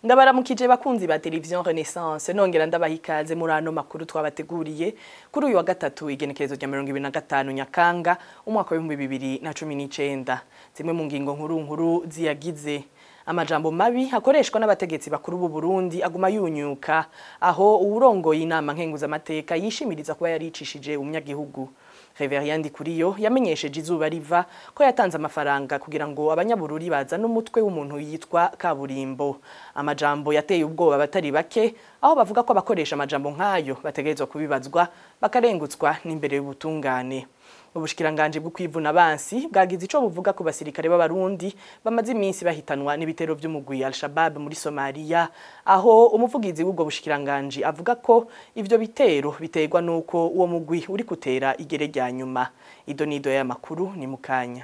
ndabaramukije bakunzi ba televiziyo renaissance nongera ndabaha ikaze muri ano makuru twabateguriye kuri uyu wa gatatu igenekerezo rya mirongo ibiri na gatanu nyakanga umwaka w'ibihumbi bibiri na cumi n'icenda zimwe mu ngingo nkuru nkuru ziyagize amajambo mabi akoreshwa n'abategetsi bakuru b'u Burundi aguma yunyuka aho uwurongoye inama nkenguzamateka yishimiriza kuba yaricishije umunyagihugu Reverien Ndikuriyo yamenyesheje izuba riva ko yatanze amafaranga kugira ngo abanyabururi bazane umutwe w'umuntu yitwa kaburimbo amajambo yateye ubwoba abatari bake aho bavuga ko abakoresha amajambo nk'ayo bategerezwa kubibazwa bakarengutswa n'imbere y'ubutungane ubushikiranganje bwo kwivuna abansi bwagize ico buvuga ku basirikare b'abarundi bamaze iminsi bahitanwa n'ibitero vy'umugwi Al-Shabaab muri Somalia aho umuvugizi w'ubwo bushikiranganje avuga ko ivyo bitero biterwa nuko uwo mugwi uri kutera igere rya nyuma ido nido ya makuru ni mukanya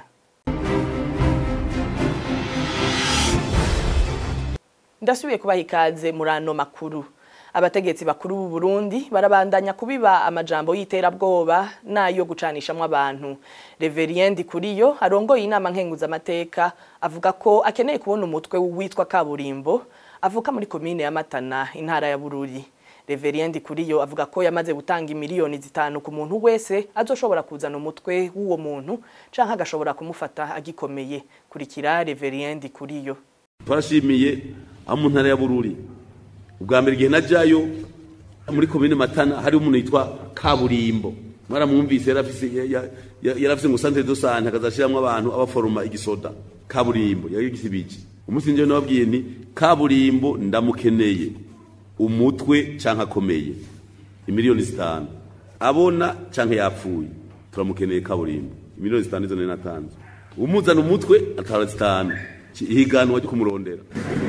ndasubiye kubaha ikaze muri ano makuru abategetsi bakuru b'u Burundi barabandanya kubiba amajambo y'iterabwoba nayo gucanishamwe abantu Reverien Kuriyo arongoye inama nkenguza amateka avuga ko akeneye kubona umutwe witwa kaburimbo avuka muri komine ya Matana intara ya Bururi Reverien Kuriyo avuga ko yamaze gutanga imiliyoni zitanu ku muntu wese azoshobora kuzana umutwe w'uwo muntu canke agashobora kumufata agikomeye kurikira Reverien Kuriyo Twashimiye amu ntara ya Bururi ubwa mbere igihe najyayo muri komine matana hari umuntu yitwa kaburimbo mwaramwumvise yarafise ngo santere do sante akazashiramwo abantu abaforoma igisoda kaburimbo yari gisibiki umunsi nje nababwiye nti kaburimbo ndamukeneye umutwe canke akomeye imiliyoni zitanu abona canke yapfuye turamukeneye kaburimbo imiliyoni zitanu izo nari natanze umuzana umutwe atara zitanu ihiganwa ryo kumurondera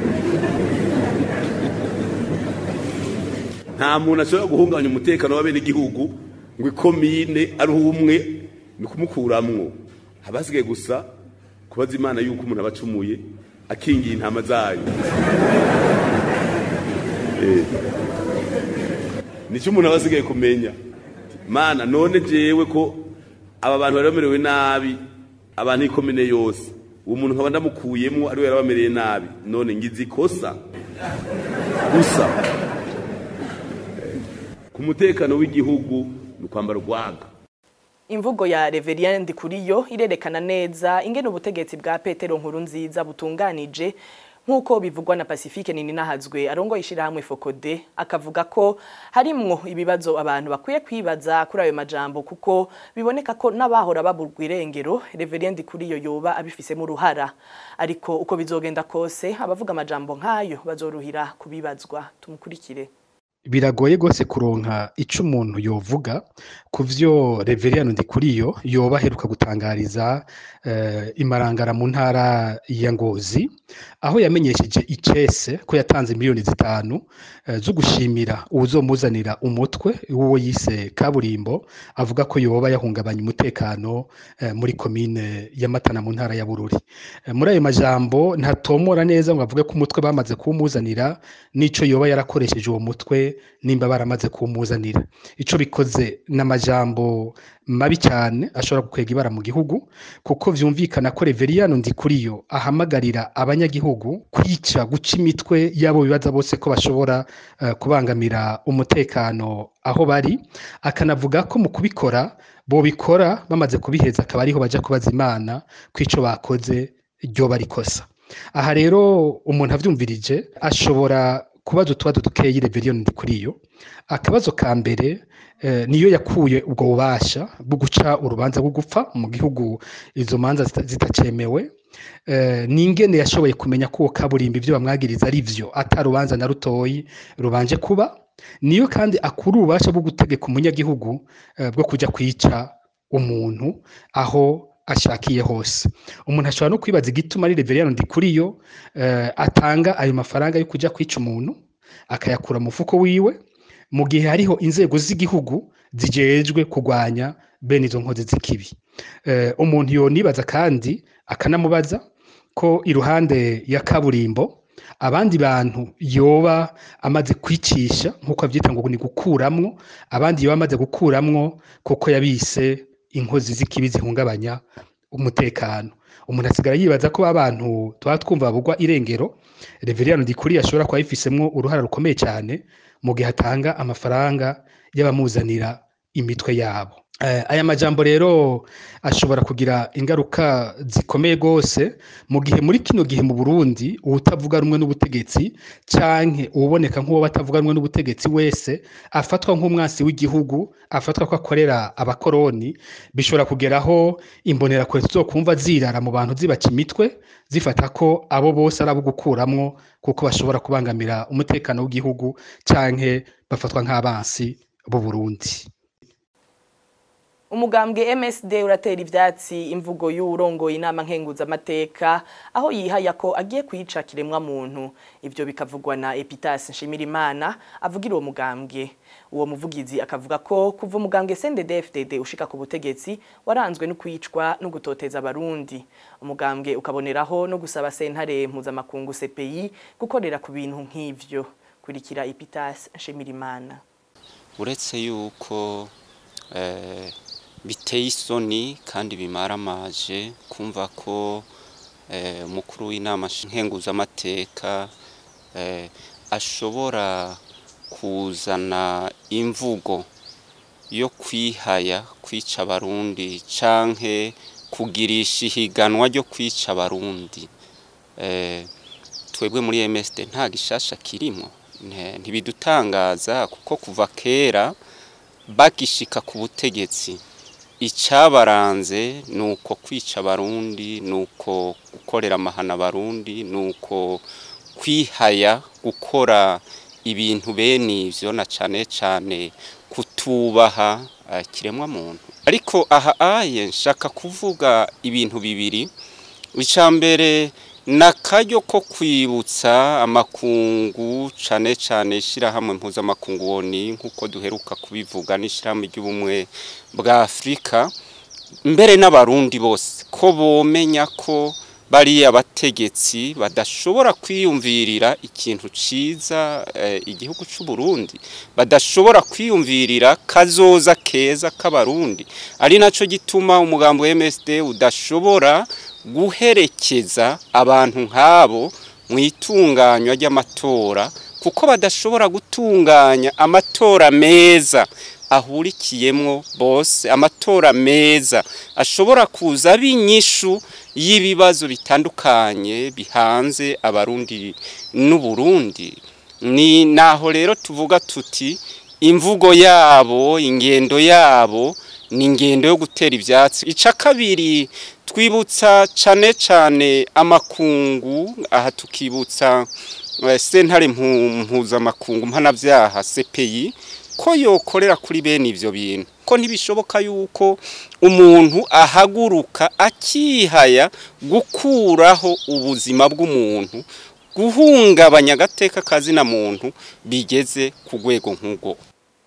nta muntu ashobora guhungabanya umutekano w'abene igihugu ngo ikomine ari umwe ni kumukuramwo haba hasigaye gusa kubaza imana yuko umuntu aba acumuye akingiye intama zayo nicyo umuntu aba asigaye kumenya mana none jewe ko aba bantu bari bamerewe nabi abantu ikomine yose uwo muntu nkaba ndamukuyemwo ariwe yarabamereye nabi none ngize ikosa gusa ku mutekano w'igihugu ni ukwambara urwaga imvugo ya Reverien Ndikuriyo irerekana neza ingene ubutegetsi bwa Petero nkuru nziza butunganije nk'uko bivugwa na Pacifique Nininahazwe arongoye ishirahamwe Fokode akavuga ko harimwo ibibazo abantu bakwiye kwibaza kuri ayo majambo kuko biboneka ko n'abahora baburwa irengero Reverien Ndikuriyo yoba abifisemo uruhara ariko uko bizogenda kose abavuga amajambo nk'ayo bazoruhira kubibazwa tumukurikire biragoye rwose kuronka ico umuntu yovuga ku vyo Reverien Ndikuriyo yoba aheruka gutangariza uh, imarangara mu ntara ya Ngozi aho yamenyesheje icese ko yatanze miliyoni zitanu uh, zo gushimira uwuzomuzanira umutwe w'uwo yise kaburimbo avuga ko yoba yahungabanya umutekano uh, muri komine ya Matana mu ntara ya Bururi muri ayo majambo ntatomora neza ngo avuge ko umutwe bamaze kuwumuzanira n'ico yoba yarakoresheje uwo mutwe nimba baramaze kumuzanira ico bikoze n'amajambo mabi cyane ashobora gukwega ibara mu gihugu kuko vyumvikana ko Reverien Ndikuriyo ahamagarira abanyagihugu kwica guca imitwe yabo bibaza bose ko bashobora uh, kubangamira umutekano aho bari akanavuga ko mu kubikora bo bikora bamaze kubiheza akaba ariho baja kubaza imana kw'ico bakoze ryo barikosa aha rero umuntu avyumvirije ashobora kubazo utubazo dukeyi Reverien Ndikuriyo akabazo ka mbere eh, niyo yakuye ubwo bubasha bwo guca urubanza rwo gupfa mu gihugu izo manza zitacemewe eh, ningene yashoboye kumenya ko kaburimbi ivyo bamwagiriza ari vyo atarubanza na rutoyi rubanje kuba niyo kandi akura ububasha bwo gutegeka umunyagihugu eh, bwo kuja kwica umuntu aho ashakiye hose umuntu ashobora no kwibaza igituma ari Reverien Ndikuriyo uh, atanga ayo mafaranga yo kuja kwica umuntu akayakura mu mufuko wiwe mu gihe hariho inzego z'igihugu zijejwe kurwanya bene izo nkozi z'ikibi uh, umuntu yonibaza kandi akanamubaza ko iruhande ya kaburimbo abandi bantu yoba amaze kwicisha nk'uko abyita ngo ni gukuramwo abandi yoba amaze gukuramwo kuko yabise inkozi z'ikibi zihungabanya umutekano umuntu asigara yibaza ko abantu tuba twumva babugwa irengero reveriyano ndikuri ashobora kuba yifisemwo uruhara rukomeye cyane mu gihe atanga amafaranga y'abamuzanira imitwe yabo Eh, aya majambo rero ashobora kugira ingaruka zikomeye rwose mu gihe muri kino gihe mu burundi uwutavuga rumwe n'ubutegetsi canke uwuboneka nk'uwo batavuga rumwe n'ubutegetsi wese afatwa nk'umwansi w'igihugu afatwa ko akorera abakoroni bishobora kugeraho imbonerakure tuzokumva zirara mu bantu zibaca imitwe zifata ko abo bose ari abo gukuramwo kuko bashobora kubangamira umutekano w'igihugu canke bafatwa nk'abansi b'u Burundi umugambwe MSD uratera ivyatsi imvugo y'urongoye inama nkenguzamateka aho yihaya ko agiye kwica kiremwa muntu ivyo bikavugwa na Epitas Nshimirimana avugira uwo mugambwe uwo muvugizi akavuga ko kuva umugambwe CNDD-FDD ushika ku butegetsi waranzwe no kwicwa no gutoteza abarundi umugambwe ukaboneraho no gusaba sentare mpuzamakungu CPI gukorera ku bintu nk'ivyo kurikira Epitas Nshimirimana uretse yuko eh, biteye isoni kandi bimaramaje kumva ko eh, umukuru w'inama nkenguzamateka eh, ashobora kuzana imvugo yo kwihaya kwica abarundi canke kugirisha ihiganwa ryo kwica abarundi eh, twebwe muri MSD nta gishasha kirimo nte- ntibidutangaza kuko kuva kera bagishika ku butegetsi icabaranze nuko kwica abarundi nuko gukorera amahana abarundi nuko kwihaya gukora ibintu bene ivyo na cane cane kutubaha uh, kiremwa muntu ariko aha aye nshaka kuvuga ibintu bibiri icambere nakaryo ko kwibutsa amakungu cane cane ishirahamwe mpuzamakungu woni nk'uko duheruka kubivuga n'ishirahamwe ry'ubumwe bwa afurika mbere n'abarundi bose ko bomenya ko bariya bategetsi badashobora kwiyumvirira ikintu ciza eh, igihugu c'u Burundi badashobora kwiyumvirira kazoza keza k'abarundi ari naco gituma umugambo wa MSD udashobora guherekeza abantu nk'abo mu itunganywa ry'amatora kuko badashobora gutunganya amatora meza ahurikiyemwo bose amatora meza ashobora kuza ari inyishu y'ibibazo bitandukanye bihanze abarundi n'uburundi ni naho rero tuvuga tuti imvugo yabo ingendo yabo ni ingendo yo gutera ivyatsi ica kabiri twibutsa cane cane amakungu aha tukibutsa eh, sentare mpu- mpuzamakungu mpanavyaha CPI ko yokorera kuri bene ivyo bintu ko ntibishoboka yuko umuntu ahaguruka akihaya gukuraho ubuzima bw'umuntu guhungabanya agateka kazina muntu bigeze ku rwego nk'ubwo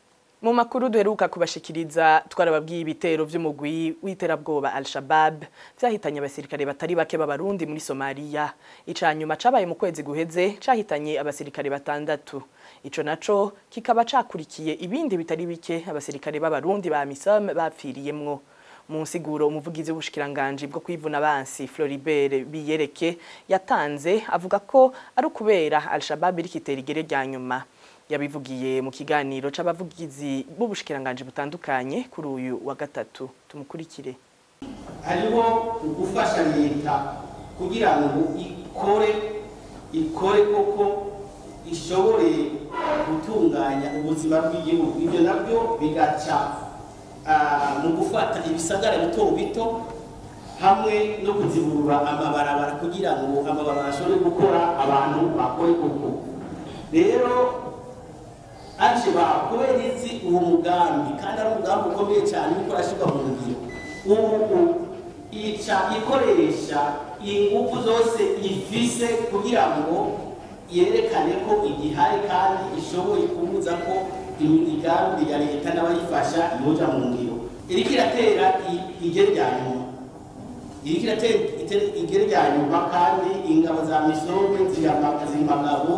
Mu makuru duheruka kubashikiriza twarababwiye ibitero vy'umugwi w'iterabwoba Al-Shabaab vyahitanye abasirikare batari bake b'abarundi muri Somalia. Icanyuma cabaye mu kwezi guheze cahitanye abasirikare batandatu. Ico naco kikaba cakurikiye ibindi bitari bike abasirikare b'abarundi ba MISOM bapfiriyemwo. Mu nsiguro umuvugizi w'ubushikiranganje bwo kwivuna abansi Floribert Biyereke yatanze avuga ko ari ukubera Al-Shabaab iri kitera igere rya nyuma yabivugiye mu kiganiro c'abavugizi b'ubushikiranganje butandukanye kuri uyu wa gatatu tumukurikire hariho ugufasha leta kugira ngo ikore ikore koko ishobore gutunganya ubuzima bw'igihugu ibyo nabyo bigaca ah, mu gufata ibisagara bito bito hamwe no kuziburura amabarabara kugira ngo amabarabara ashobore gukora abantu bakore koko rero Al-Shabaab kubera izi uwo mugambi kandi ari umugambi ukomeye cyane uriko urashirwa mu ngiro ubu ica ikoresha ingufu zose ifise kugira ngo yerekane ko igihari kandi ishoboye kubuza ko imigambi ya leta n'abayifasha yoja mu ngiro iriko iratera i- igere rya nyuma iriko iratera ite- igere rya nyuma kandi ingabo za misombe zimagabo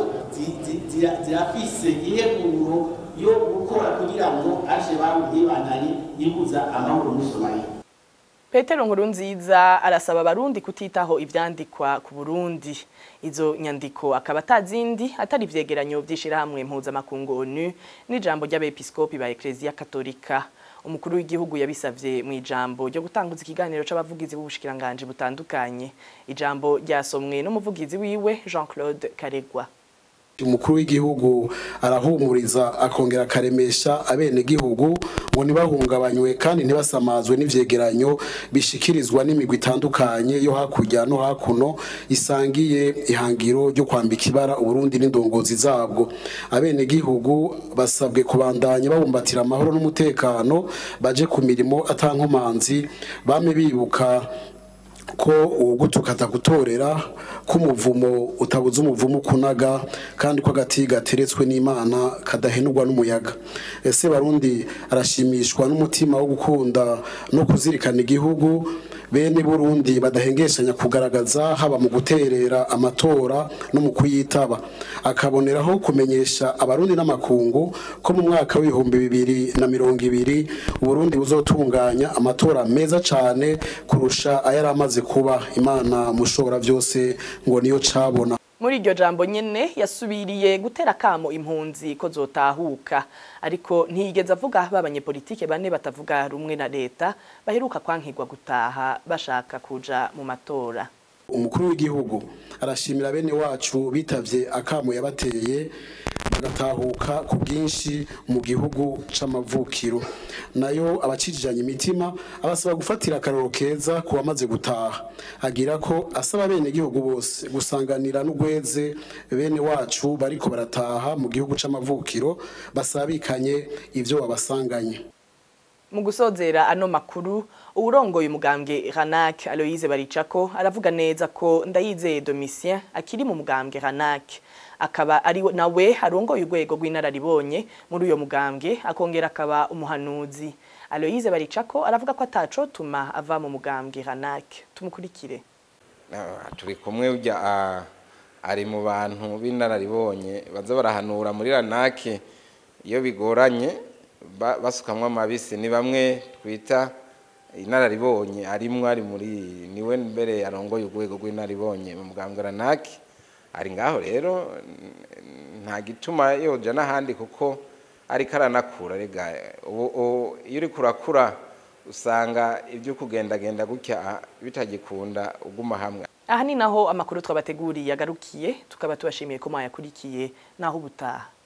zirafise iheguro yo gukora kugira ngo Al-Shabaab ntibandanye ibuza amahoro muri Somalia Petero Nkurunziza arasaba abarundi kutitaho ivyandikwa ku Burundi izo nyandiko akaba atazindi atari ivyegeranyo vy'ishirahamwe mpuzamakungu ONU n'ijambo ry'abepiskopi ba Ecclesia Katolika umukuru w'igihugu yabisavye mu ijambo ryo gutanguza ikiganiro c'abavugizi b'ubushikiranganje butandukanye ijambo ryasomwe n'umuvugizi wiwe Jean-Claude Karegwa umukuru w'igihugu arahumuriza akongera akaremesha abenegihugu ngo ntibahungabanywe kandi ntibasamazwe n'ivyegeranyo bishikirizwa n'imigwi itandukanye yo hakurya no hakuno isangiye ihangiro ryo kwambika ibara uburundi n'indongozi zabwo abenegihugu basabwe kubandanya babumbatira amahoro n'umutekano baje ku mirimo atankomanzi bame bibuka ko uwugutuka atagutorera ko umuvumo utabuze umuvumo kunaga kandi ko agati gateretswe n'imana kadahenurwa n'umuyaga ese barundi arashimishwa n'umutima wo gukunda no kuzirikana igihugu bene burundi badahengeshanya kugaragaza haba mu guterera amatora no mu kuyitaba akaboneraho kumenyesha abarundi n'amakungu ko mu mwaka w'ibihumbi bibiri na mirongo ibiri uburundi buzotunganya amatora meza cane kurusha ayari amaze kuba imana mushobora byose ngo niyo cabona muri iryo jambo nyene yasubiriye gutera kamo impunzi ko zotahuka ariko ntiyigeze avuga b'abanyepolitike bane batavuga rumwe na leta baheruka kwankirwa gutaha bashaka kuja mu matora umukuru w'igihugu arashimira bene wacu bitavye akamo yabateye bagatahuka ku bwinshi mu gihugu c'amavukiro nayo abacijijanye imitima abasaba gufatira akarero keza ku bamaze gutaha agira ko asaba bene gihugu bose gusanganira n'ugweze bene wacu bariko barataha mu gihugu c'amavukiro basabikanye ivyo babasanganye mu gusozera ano makuru uwurongoye umugambwe Ranak Aloise Baricako aravuga neza ko ndayizeye Domitien akiri mu mugambwe Ranak akaba ari nawe arongoye urwego rw'inararibonye muri uyo mugambwe akongera akaba umuhanuzi Aloise Baricako aravuga ko ataco tuma ava mu mugambwe Ranak tumukurikire turi kumwe ujya ari mu bantu b'inararibonye baza barahanura muri Ranak iyo bigoranye basukamwo amabisi ni bamwe twita inararibonye arimwo ari muri niwe mbere arongoye urwego rw'inararibonye mu mugambwe ranaki ari ngaho rero nta gituma yoja n'ahandi kuko ariko aranakura rega ubu iyo uri kurakura usanga ibyo kugendagenda gutya bitagikunda uguma hamwe aha ni naho amakuru twabateguriye yagarukiye tukaba tubashimiye ko mwayakurikiye naho ubutaha